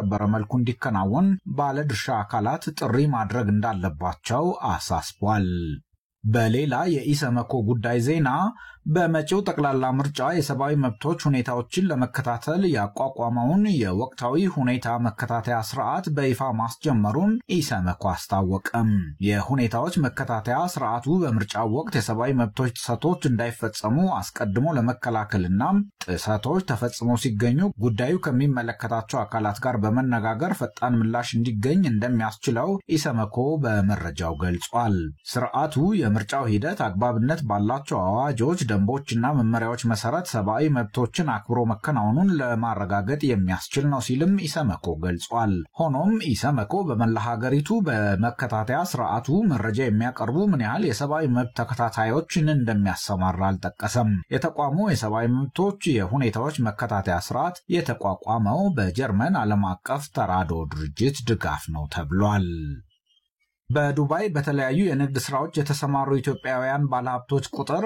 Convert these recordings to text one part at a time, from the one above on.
ባስከበረ መልኩ እንዲከናወን ባለድርሻ አካላት ጥሪ ማድረግ እንዳለባቸው አሳስቧል። በሌላ የኢሰመኮ ጉዳይ ዜና በመጪው ጠቅላላ ምርጫ የሰብአዊ መብቶች ሁኔታዎችን ለመከታተል ያቋቋመውን የወቅታዊ ሁኔታ መከታተያ ስርዓት በይፋ ማስጀመሩን ኢሰመኮ አስታወቀም። የሁኔታዎች መከታተያ ስርዓቱ በምርጫው ወቅት የሰብአዊ መብቶች ጥሰቶች እንዳይፈጸሙ አስቀድሞ ለመከላከልና ጥሰቶች ተፈጽመው ሲገኙ ጉዳዩ ከሚመለከታቸው አካላት ጋር በመነጋገር ፈጣን ምላሽ እንዲገኝ እንደሚያስችለው ኢሰመኮ በመረጃው ገልጿል። ስርዓቱ የምርጫው ሂደት አግባብነት ባላቸው አዋጆች ደንቦችና መመሪያዎች መሰረት ሰብአዊ መብቶችን አክብሮ መከናወኑን ለማረጋገጥ የሚያስችል ነው ሲልም ኢሰመኮ ገልጿል። ሆኖም ኢሰመኮ በመላ ሀገሪቱ በመከታተያ ስርዓቱ መረጃ የሚያቀርቡ ምን ያህል የሰብአዊ መብት ተከታታዮችን እንደሚያሰማራ አልጠቀሰም። የተቋሙ የሰብአዊ መብቶች የሁኔታዎች መከታተያ ስርዓት የተቋቋመው በጀርመን ዓለም አቀፍ ተራድኦ ድርጅት ድጋፍ ነው ተብሏል። በዱባይ በተለያዩ የንግድ ስራዎች የተሰማሩ ኢትዮጵያውያን ባለሀብቶች ቁጥር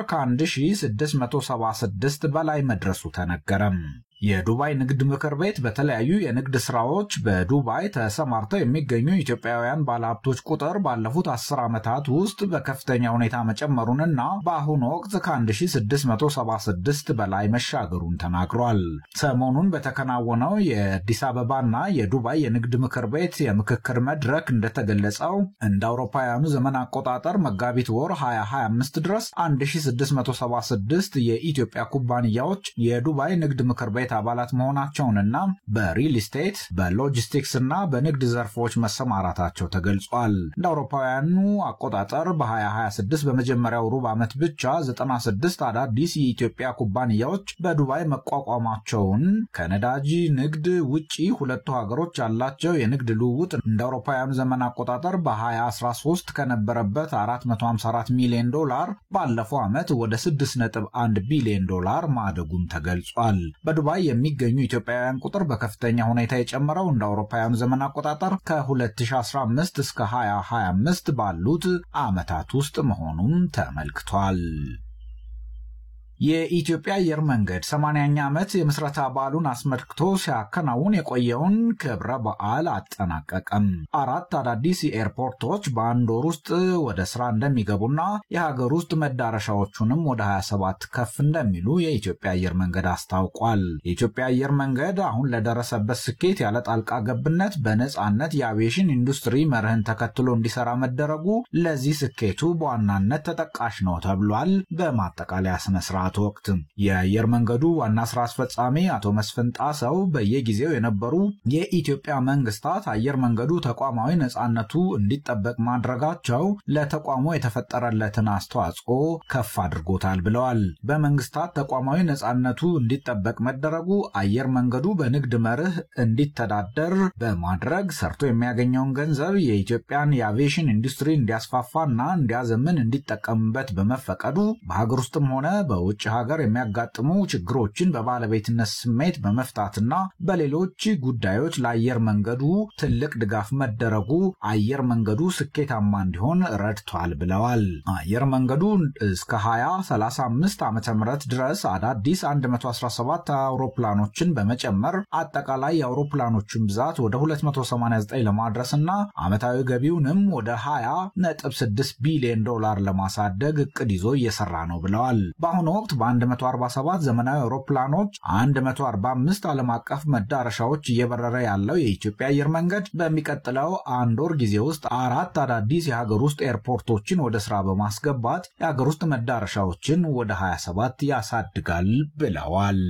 ከ1676 በላይ መድረሱ ተነገረም። የዱባይ ንግድ ምክር ቤት በተለያዩ የንግድ ስራዎች በዱባይ ተሰማርተው የሚገኙ ኢትዮጵያውያን ባለሀብቶች ቁጥር ባለፉት አስር ዓመታት ውስጥ በከፍተኛ ሁኔታ መጨመሩንና በአሁኑ ወቅት ከ1676 በላይ መሻገሩን ተናግሯል። ሰሞኑን በተከናወነው የአዲስ አበባና የዱባይ የንግድ ምክር ቤት የምክክር መድረክ እንደተገለጸው እንደ አውሮፓውያኑ ዘመን አቆጣጠር መጋቢት ወር 2025 ድረስ 1676 የኢትዮጵያ ኩባንያዎች የዱባይ ንግድ ምክር ቤት አባላት መሆናቸውንና በሪል ስቴት በሎጂስቲክስ እና በንግድ ዘርፎች መሰማራታቸው ተገልጿል። እንደ አውሮፓውያኑ አቆጣጠር በ2026 በመጀመሪያው ሩብ ዓመት ብቻ 96 አዳዲስ የኢትዮጵያ ኩባንያዎች በዱባይ መቋቋማቸውን ከነዳጅ ንግድ ውጪ ሁለቱ ሀገሮች ያላቸው የንግድ ልውውጥ እንደ አውሮፓውያኑ ዘመን አቆጣጠር በ2013 ከነበረበት 454 ሚሊዮን ዶላር ባለፈው ዓመት ወደ 6.1 ቢሊዮን ዶላር ማደጉም ተገልጿል። በዱባይ የሚገኙ ኢትዮጵያውያን ቁጥር በከፍተኛ ሁኔታ የጨመረው እንደ አውሮፓውያኑ ዘመን አቆጣጠር ከ2015 እስከ 2025 ባሉት ዓመታት ውስጥ መሆኑም ተመልክቷል። የኢትዮጵያ አየር መንገድ 80ኛ ዓመት የምስረታ በዓሉን አስመልክቶ ሲያከናውን የቆየውን ክብረ በዓል አጠናቀቀም። አራት አዳዲስ ኤርፖርቶች በአንድ ወር ውስጥ ወደ ስራ እንደሚገቡና የሀገር ውስጥ መዳረሻዎቹንም ወደ 27 ከፍ እንደሚሉ የኢትዮጵያ አየር መንገድ አስታውቋል። የኢትዮጵያ አየር መንገድ አሁን ለደረሰበት ስኬት ያለ ጣልቃ ገብነት በነፃነት የአቪዬሽን ኢንዱስትሪ መርህን ተከትሎ እንዲሰራ መደረጉ ለዚህ ስኬቱ በዋናነት ተጠቃሽ ነው ተብሏል። በማጠቃለያ ስነስርዓት ወቅት የአየር መንገዱ ዋና ስራ አስፈጻሚ አቶ መስፍን ጣሰው በየጊዜው የነበሩ የኢትዮጵያ መንግስታት አየር መንገዱ ተቋማዊ ነፃነቱ እንዲጠበቅ ማድረጋቸው ለተቋሙ የተፈጠረለትን አስተዋጽኦ ከፍ አድርጎታል ብለዋል። በመንግስታት ተቋማዊ ነፃነቱ እንዲጠበቅ መደረጉ አየር መንገዱ በንግድ መርህ እንዲተዳደር በማድረግ ሰርቶ የሚያገኘውን ገንዘብ የኢትዮጵያን የአቪዬሽን ኢንዱስትሪ እንዲያስፋፋና እንዲያዘምን እንዲጠቀምበት በመፈቀዱ በሀገር ውስጥም ሆነ በውጭ ሀገር የሚያጋጥሙ ችግሮችን በባለቤትነት ስሜት በመፍታትና በሌሎች ጉዳዮች ለአየር መንገዱ ትልቅ ድጋፍ መደረጉ አየር መንገዱ ስኬታማ እንዲሆን ረድቷል ብለዋል። አየር መንገዱ እስከ 2035 ዓ ም ድረስ አዳዲስ 117 አውሮፕላኖችን በመጨመር አጠቃላይ የአውሮፕላኖችን ብዛት ወደ 289 ለማድረስና ዓመታዊ ገቢውንም ወደ 20.6 ቢሊዮን ዶላር ለማሳደግ እቅድ ይዞ እየሰራ ነው ብለዋል። በአሁኑ ወቅት በ147 ዘመናዊ አውሮፕላኖች 145 ዓለም አቀፍ መዳረሻዎች እየበረረ ያለው የኢትዮጵያ አየር መንገድ በሚቀጥለው አንድ ወር ጊዜ ውስጥ አራት አዳዲስ የሀገር ውስጥ ኤርፖርቶችን ወደ ስራ በማስገባት የሀገር ውስጥ መዳረሻዎችን ወደ 27 ያሳድጋል ብለዋል።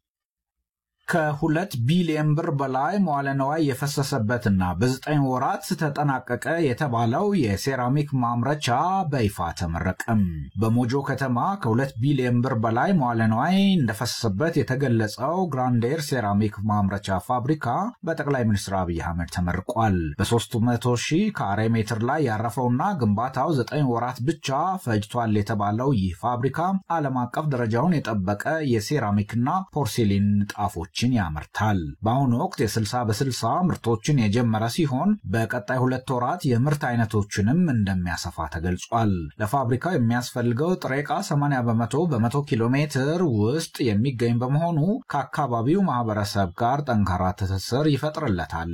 ከሁለት ቢሊዮን ብር በላይ መዋለ ነዋይ የፈሰሰበትና በዘጠኝ ወራት ተጠናቀቀ የተባለው የሴራሚክ ማምረቻ በይፋ ተመረቀም። በሞጆ ከተማ ከሁለት ቢሊዮን ብር በላይ መዋለ ነዋይ እንደፈሰሰበት የተገለጸው ግራንዴር ሴራሚክ ማምረቻ ፋብሪካ በጠቅላይ ሚኒስትር አብይ አህመድ ተመርቋል። በ300 ሺህ ካሬ ሜትር ላይ ያረፈውና ግንባታው ዘጠኝ ወራት ብቻ ፈጅቷል የተባለው ይህ ፋብሪካ ዓለም አቀፍ ደረጃውን የጠበቀ የሴራሚክና ፖርሴሊን ጣፎች ምርቶችን ያመርታል። በአሁኑ ወቅት የ60 በ60 ምርቶችን የጀመረ ሲሆን በቀጣይ ሁለት ወራት የምርት አይነቶችንም እንደሚያሰፋ ተገልጿል። ለፋብሪካው የሚያስፈልገው ጥሬ ዕቃ 80 በመቶ በመቶ ኪሎ ሜትር ውስጥ የሚገኝ በመሆኑ ከአካባቢው ማህበረሰብ ጋር ጠንካራ ትስስር ይፈጥርለታል